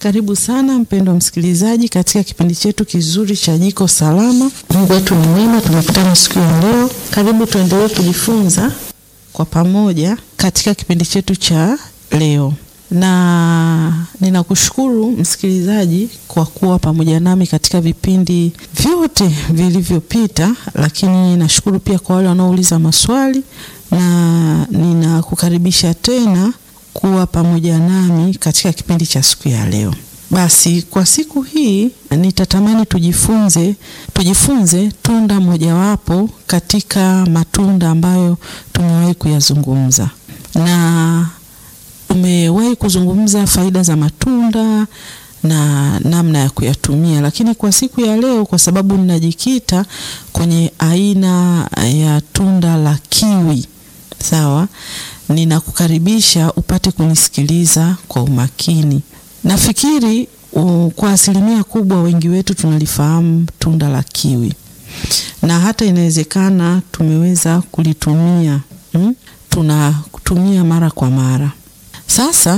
Karibu sana mpendwa msikilizaji katika kipindi chetu kizuri cha Jiko Salama. Mungu wetu ni mwema, tumekutana siku ya leo. Karibu tuendelee kujifunza kwa pamoja katika kipindi chetu cha leo, na ninakushukuru msikilizaji kwa kuwa pamoja nami katika vipindi vyote vilivyopita, lakini nashukuru pia kwa wale wanaouliza maswali na ninakukaribisha tena kuwa pamoja nami katika kipindi cha siku ya leo. Basi kwa siku hii nitatamani tujifunze tujifunze tunda mojawapo katika matunda ambayo tumewahi kuyazungumza, na tumewahi kuzungumza faida za matunda na namna ya kuyatumia, lakini kwa siku ya leo, kwa sababu ninajikita kwenye aina ya tunda la kiwi, sawa ninakukaribisha upate kunisikiliza kwa umakini. Nafikiri uh, kwa asilimia kubwa wengi wetu tunalifahamu tunda la kiwi na hata inawezekana tumeweza kulitumia hmm? Tunatumia mara kwa mara. Sasa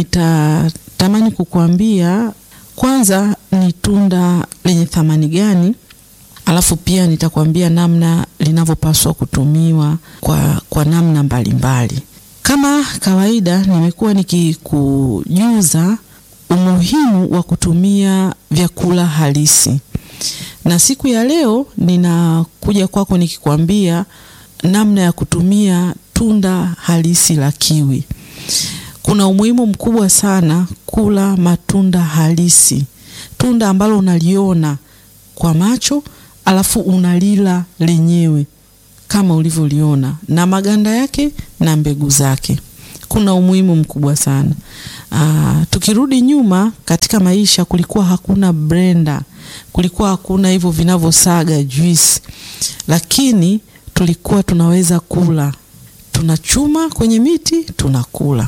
nitatamani kukuambia kwanza ni tunda lenye thamani gani, alafu pia nitakwambia namna linavyopaswa kutumiwa kwa, kwa namna mbalimbali mbali. Kama kawaida nimekuwa nikikujuza umuhimu wa kutumia vyakula halisi, na siku ya leo ninakuja kwako nikikwambia namna ya kutumia tunda halisi la kiwi. Kuna umuhimu mkubwa sana kula matunda halisi, tunda ambalo unaliona kwa macho alafu unalila lenyewe kama ulivyoliona na maganda yake na mbegu zake. Kuna umuhimu mkubwa sana. Aa, tukirudi nyuma katika maisha, kulikuwa hakuna blender, kulikuwa hakuna hivyo vinavyosaga juice, lakini tulikuwa tunaweza kula, tunachuma kwenye miti tunakula.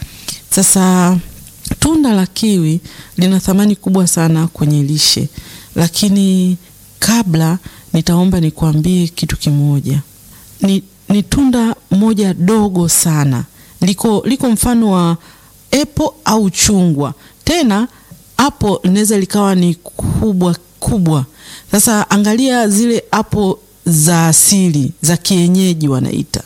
Sasa tunda la kiwi lina thamani kubwa sana kwenye lishe, lakini kabla nitaomba nikwambie kitu kimoja. Ni, ni tunda moja dogo sana, liko liko mfano wa epo au chungwa, tena hapo linaweza likawa ni kubwa kubwa. Sasa angalia zile hapo za asili za kienyeji wanaita,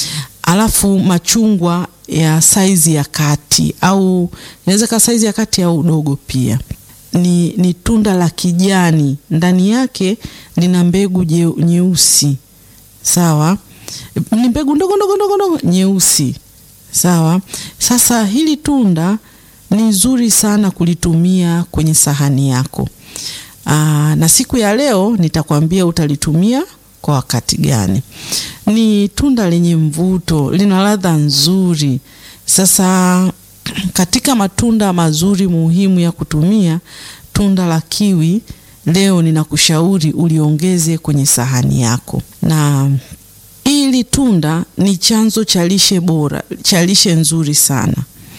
alafu machungwa ya saizi ya kati au inaweza kaa saizi ya kati au udogo pia. Ni, ni tunda la kijani, ndani yake lina mbegu nyeusi sawa ni mbegu ndogo ndogo ndogo ndogo nyeusi sawa. Sasa hili tunda ni zuri sana kulitumia kwenye sahani yako. Aa, na siku ya leo nitakwambia utalitumia kwa wakati gani. Ni tunda lenye mvuto, lina ladha nzuri. Sasa katika matunda mazuri muhimu ya kutumia, tunda la kiwi leo ninakushauri uliongeze kwenye sahani yako na hili tunda ni chanzo cha lishe bora, cha lishe nzuri sana.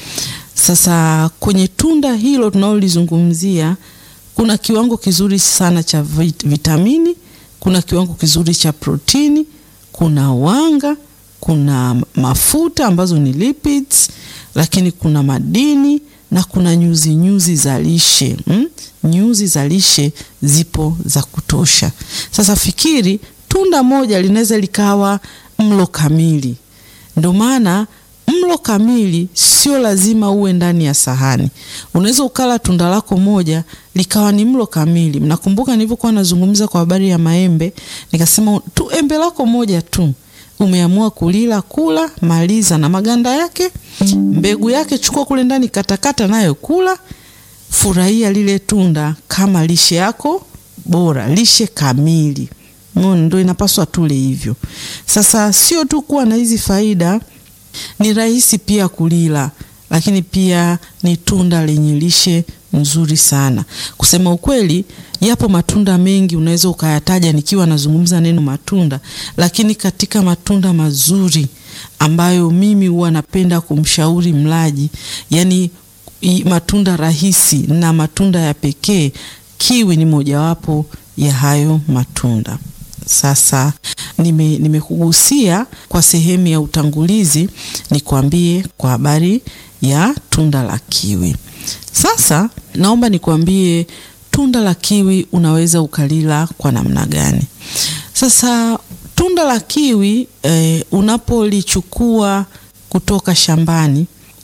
Sasa kwenye tunda hilo tunalolizungumzia kuna kiwango kizuri sana cha vitamini, kuna kiwango kizuri cha protini, kuna wanga, kuna mafuta ambazo ni lipids, lakini kuna madini na kuna nyuzi nyuzi za lishe hmm? Nyuzi za lishe zipo za kutosha. Sasa fikiri tunda moja linaweza likawa mlo kamili. Ndio maana mlo kamili sio lazima uwe ndani ya sahani. Unaweza ukala tunda lako moja likawa ni mlo kamili. Mnakumbuka nilivyokuwa nazungumza kwa habari ya maembe, nikasema tu embe lako moja tu umeamua kulila, kula, maliza na maganda yake, mbegu yake chukua kule ndani, katakata nayo kula, furahia lile tunda kama lishe yako bora, lishe kamili. Ndio inapaswa tule hivyo. Sasa sio tu kuwa na hizi faida, ni rahisi pia kulila, lakini pia ni tunda lenye lishe nzuri sana. Kusema ukweli, yapo matunda mengi unaweza ukayataja nikiwa nazungumza neno matunda, lakini katika matunda mazuri ambayo mimi huwa napenda kumshauri mlaji, yani matunda rahisi na matunda ya pekee, kiwi ni mojawapo ya hayo matunda. Sasa nime nimekugusia kwa sehemu ya utangulizi, nikwambie kwa habari ya tunda la kiwi. Sasa naomba nikwambie tunda la kiwi unaweza ukalila kwa namna gani? Sasa tunda la kiwi eh, unapolichukua kutoka shambani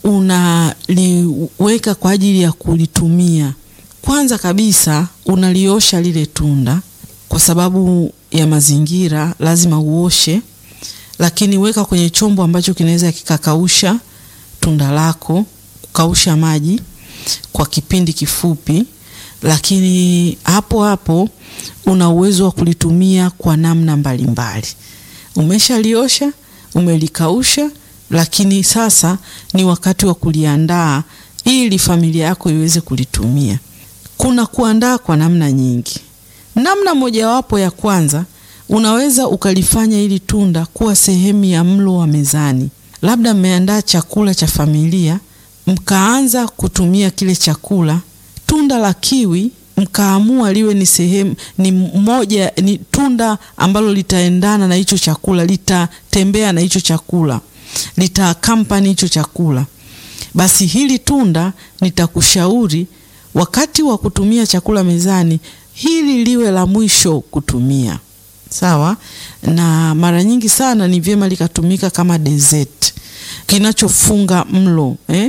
unaliweka kwa ajili ya kulitumia. Kwanza kabisa unaliosha lile tunda, kwa sababu ya mazingira lazima uoshe, lakini weka kwenye chombo ambacho kinaweza kikakausha tunda lako, kukausha maji kwa kipindi kifupi, lakini hapo hapo una uwezo wa kulitumia kwa namna mbalimbali. Umeshaliosha, umelikausha, lakini sasa ni wakati wa kuliandaa ili familia yako iweze kulitumia. Kuna kuandaa kwa namna nyingi. Namna mojawapo ya kwanza, unaweza ukalifanya ili tunda kuwa sehemu ya mlo wa mezani. Labda mmeandaa chakula cha familia, mkaanza kutumia kile chakula, tunda la kiwi mkaamua liwe ni sehemu ni moja ni tunda ambalo litaendana na hicho chakula, litatembea na hicho chakula, litakampani hicho chakula, basi hili tunda nitakushauri wakati wa kutumia chakula mezani, hili liwe la mwisho kutumia. Sawa, na mara nyingi sana ni vyema likatumika kama dessert, kinachofunga mlo eh?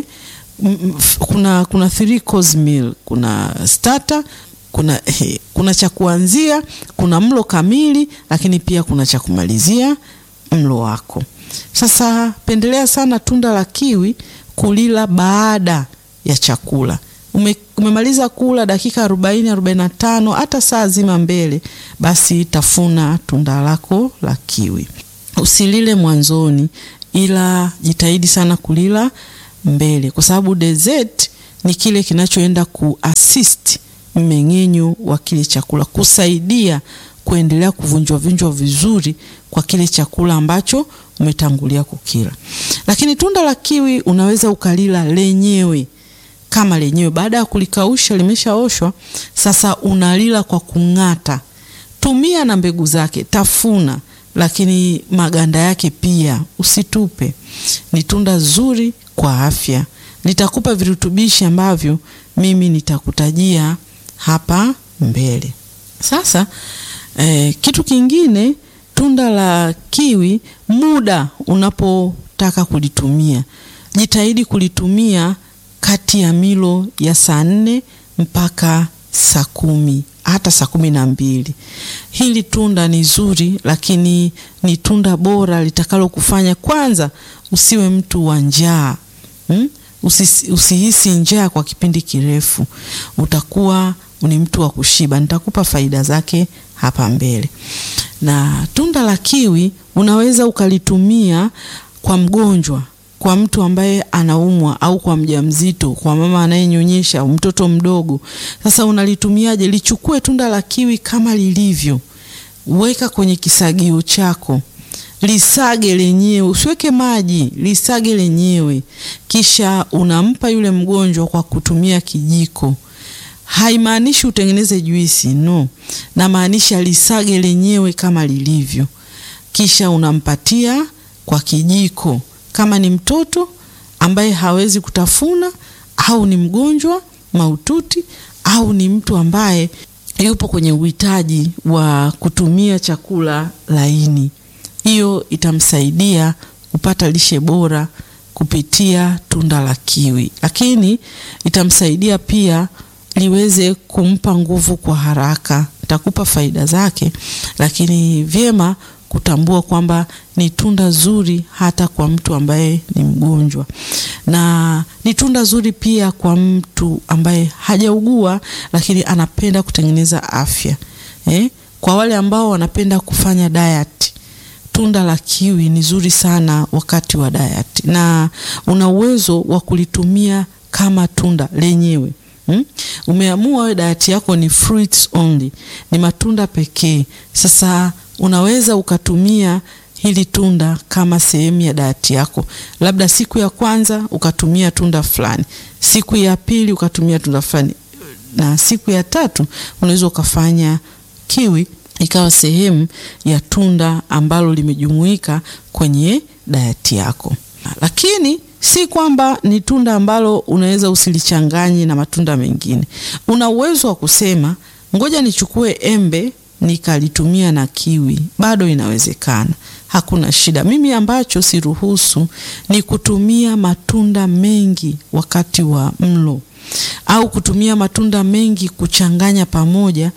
Kuna, kuna three course meal, kuna starter, kuna, eh, kuna cha kuanzia, kuna mlo kamili, lakini pia kuna cha kumalizia mlo wako. Sasa pendelea sana tunda la kiwi kulila baada ya chakula. Ume, umemaliza kula dakika arobaini arobaini na tano hata saa zima mbele, basi tafuna tunda lako la kiwi. Usilile mwanzoni, ila jitahidi sana kulila mbele, kwa sababu dessert ni kile kinachoenda kuassist mmeng'enyo wa kile chakula, kusaidia kuendelea kuvunjwa vunjwa vizuri kwa kile chakula ambacho umetangulia kukila. Lakini tunda la kiwi unaweza ukalila lenyewe kama lenyewe, baada ya kulikausha limeshaoshwa, sasa unalila kwa kung'ata. Tumia na mbegu zake, tafuna, lakini maganda yake pia usitupe. Ni tunda zuri kwa afya, litakupa virutubishi ambavyo mimi nitakutajia hapa mbele. Sasa eh, kitu kingine, tunda la kiwi, muda unapotaka kulitumia, jitahidi kulitumia kati ya milo ya saa nne mpaka saa kumi hata saa kumi na mbili. Hili tunda ni zuri, lakini ni tunda bora litakalo kufanya kwanza usiwe mtu wa njaa hmm? Usi, usihisi njaa kwa kipindi kirefu, utakuwa ni mtu wa kushiba. Nitakupa faida zake hapa mbele. Na tunda la kiwi unaweza ukalitumia kwa mgonjwa kwa mtu ambaye anaumwa au kwa mjamzito, kwa mama anayenyonyesha au mtoto mdogo. Sasa unalitumiaje? Lichukue tunda la kiwi kama lilivyo, weka kwenye kisagio chako, lisage lenyewe, usiweke maji, lisage lenyewe, kisha unampa yule mgonjwa kwa kutumia kijiko. Haimaanishi utengeneze juisi, no, namaanisha lisage lenyewe kama lilivyo, kisha unampatia kwa kijiko kama ni mtoto ambaye hawezi kutafuna au ni mgonjwa mahututi au ni mtu ambaye yupo kwenye uhitaji wa kutumia chakula laini, hiyo itamsaidia kupata lishe bora kupitia tunda la kiwi, lakini itamsaidia pia liweze kumpa nguvu kwa haraka. Nitakupa faida zake, lakini vyema kutambua kwamba ni tunda zuri hata kwa mtu ambaye ni mgonjwa, na ni tunda zuri pia kwa mtu ambaye hajaugua lakini anapenda kutengeneza afya eh? Kwa wale ambao wanapenda kufanya diet, tunda la kiwi ni zuri sana wakati wa diet, na una uwezo wa kulitumia kama tunda lenyewe. Hmm? Umeamua wewe diet yako ni fruits only, ni matunda pekee. Sasa unaweza ukatumia hili tunda kama sehemu ya dayati yako, labda siku ya kwanza ukatumia tunda fulani, siku ya pili ukatumia tunda fulani, na siku ya tatu unaweza ukafanya kiwi ikawa sehemu ya tunda ambalo limejumuika kwenye dayati yako. Lakini si kwamba ni tunda ambalo unaweza usilichanganye na matunda mengine. Una uwezo wa kusema ngoja nichukue embe nikalitumia na kiwi, bado inawezekana, hakuna shida. Mimi ambacho siruhusu ni kutumia matunda mengi wakati wa mlo au kutumia matunda mengi kuchanganya pamoja,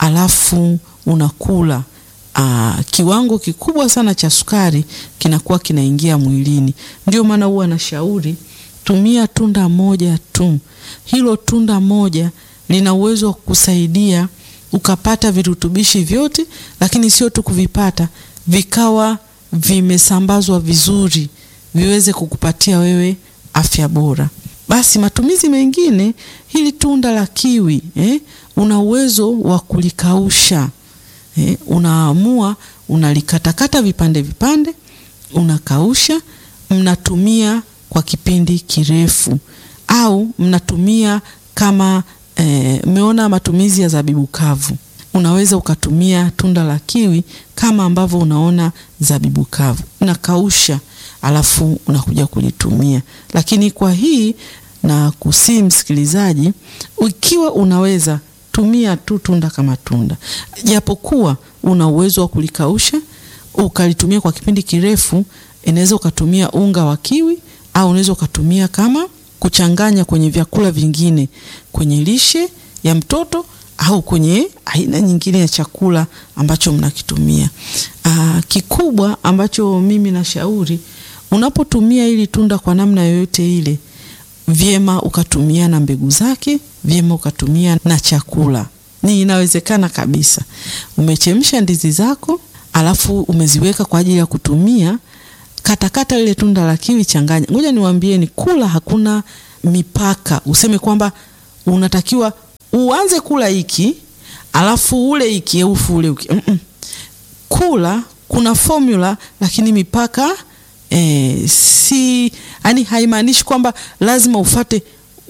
alafu unakula. Aa, kiwango kikubwa sana cha sukari kinakuwa kinaingia mwilini. Ndio maana huwa nashauri tumia tunda moja tu. Hilo tunda moja lina uwezo wa kukusaidia ukapata virutubishi vyote, lakini sio tu kuvipata, vikawa vimesambazwa vizuri, viweze kukupatia wewe afya bora. Basi matumizi mengine, hili tunda la kiwi eh, una uwezo wa kulikausha eh, unaamua unalikatakata vipande vipande, unakausha, mnatumia kwa kipindi kirefu, au mnatumia kama mmeona eh, matumizi ya zabibu kavu. Unaweza ukatumia tunda la kiwi kama ambavyo unaona zabibu kavu, unakausha alafu unakuja kulitumia. Lakini kwa hii na kusii, msikilizaji, ikiwa unaweza tumia tu tunda kama tunda, japokuwa una uwezo wa kulikausha ukalitumia kwa kipindi kirefu. Inaweza ukatumia unga wa kiwi au unaweza ukatumia kama kuchanganya kwenye vyakula vingine, kwenye lishe ya mtoto au kwenye aina nyingine ya chakula ambacho mnakitumia. Aa, kikubwa ambacho mimi nashauri unapotumia hili tunda kwa namna yoyote ile, vyema ukatumia na mbegu zake, vyema ukatumia na chakula. Ni inawezekana kabisa. Umechemsha ndizi zako, alafu umeziweka kwa ajili ya kutumia katakata lile tunda la kiwi, changanya. Ngoja niwaambieni, kula hakuna mipaka, useme kwamba unatakiwa uanze kula hiki alafu ule hiki ufu ule uki. Mm -mm. Kula kuna formula, lakini mipaka e, si yani, haimaanishi kwamba lazima ufate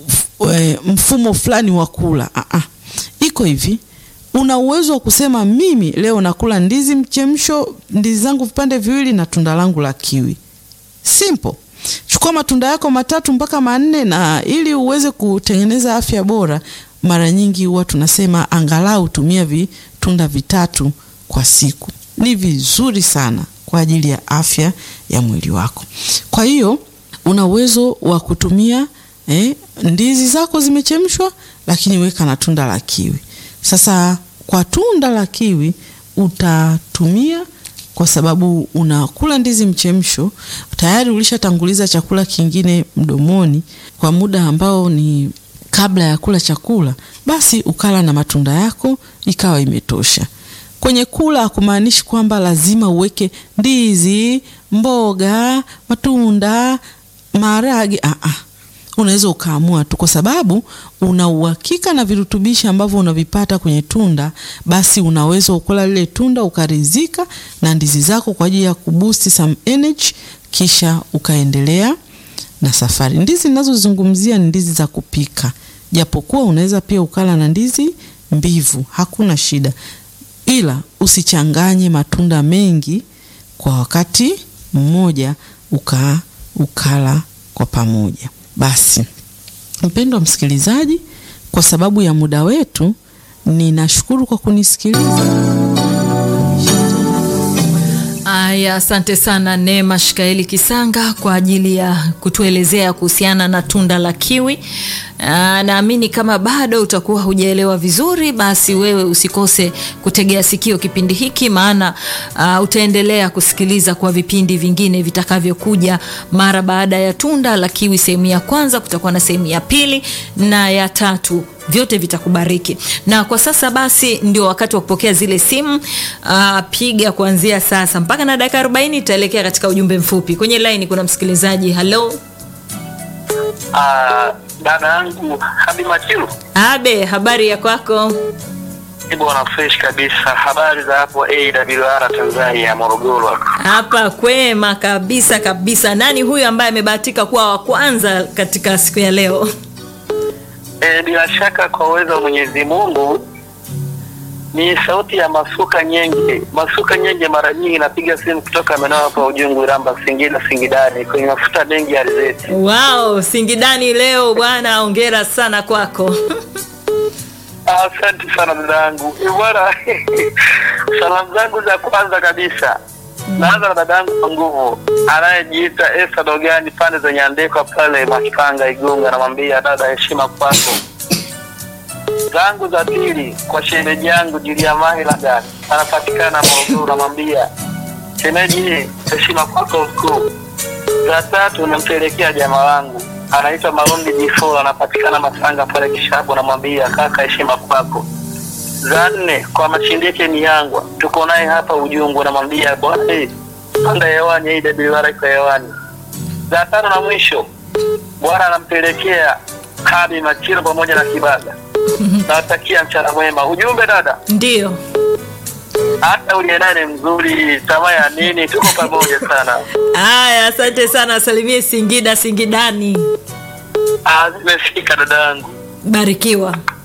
e, mfumo fulani wa kula. Ah -ah. Iko hivi una uwezo wa kusema mimi leo nakula ndizi mchemsho, ndizi zangu vipande viwili na tunda langu la kiwi. Simple. Chukua matunda yako matatu mpaka manne, na ili uweze kutengeneza afya bora, mara nyingi huwa tunasema angalau tumia vitunda vitatu kwa siku. Ni vizuri sana kwa ajili ya afya ya mwili wako. Kwa hiyo una uwezo wa kutumia eh, ndizi zako zimechemshwa, lakini weka na tunda la kiwi. Sasa kwa tunda la kiwi utatumia, kwa sababu unakula ndizi mchemsho, tayari ulishatanguliza chakula kingine mdomoni kwa muda ambao ni kabla ya kula chakula, basi ukala na matunda yako ikawa imetosha. Kwenye kula hakumaanishi kwamba lazima uweke ndizi, mboga, matunda, maharage. Ah ah. Unaweza ukaamua tu, kwa sababu una uhakika na virutubishi ambavyo unavipata kwenye tunda, basi unaweza ukula lile tunda ukaridhika na ndizi zako kwa ajili ya kuboost some energy, kisha ukaendelea na safari. Ndizi ninazozungumzia ni ndizi za kupika, japokuwa unaweza pia ukala na ndizi mbivu, hakuna shida, ila usichanganye matunda mengi kwa wakati mmoja uka ukala kwa pamoja. Basi mpendwa msikilizaji, kwa sababu ya muda wetu, ninashukuru kwa kunisikiliza. Aya, asante sana Neema Shikaeli Kisanga kwa ajili ya kutuelezea kuhusiana na tunda la kiwi. Naamini kama bado utakuwa hujaelewa vizuri, basi wewe usikose kutegea sikio kipindi hiki, maana uh, utaendelea kusikiliza kwa vipindi vingine vitakavyokuja mara baada ya tunda la kiwi. Sehemu ya kwanza, kutakuwa na sehemu ya pili na ya tatu vyote vitakubariki. Na kwa sasa basi ndio wakati wa kupokea zile simu. Uh, piga kuanzia sasa mpaka na dakika 40 itaelekea katika ujumbe mfupi. Kwenye line kuna msikilizaji. Hello. Uh, dada yangu Habi Machilu. Abe, habari ya kwako? Bwana fresh kabisa. Habari za hapo AWR Tanzania Morogoro. Hapa kwema kabisa kabisa. Nani huyu ambaye amebahatika kuwa wa kwanza katika siku ya leo? E, bila shaka kwa uwezo wa Mwenyezi Mungu Ni sauti ya Masuka Nyenge. Masuka Nyenge mara nyingi napiga simu kutoka maeneo hapa Ujungu, Iramba, Singida, Singidani kwenye mafuta mengi ya alizeti. Wow, Singidani leo bwana, ongera sana kwako. Asante sana dadangu. Eh, Bwana, salamu zangu za kwanza kabisa naanza na dadangu kwa nguvu anayejiita Esa Dogani pande za Nyandekwa pale Makipanga Igunga, namwambia dada, heshima kwako. Zangu za pili kwa shemeji yangu Julia Mahilaga anapatikana Morogoro, namwambia shemeji, heshima kwako mkuu. Za tatu nampelekea jamaa wangu anaitwa Marundi Jifo, anapatikana Masanga pale Kishapu, namwambia kaka, heshima kwako. Za nne kwa Machindike Miyangwa, tuko naye hapa Ujungu, namwambia bwana, eh, panda hewani, hii WR iko hewani. Za tano na mwisho, bwana anampelekea Kabi Machiro pamoja na Kibaga. Nawatakia mchana mwema. Ujumbe dada, Ndio. hata uliye naye ni mzuri, tamaa ya nini? Tuko pamoja sana. Haya, asante sana, salimie Singida Singidani. Ah, zimefika dadangu. Barikiwa.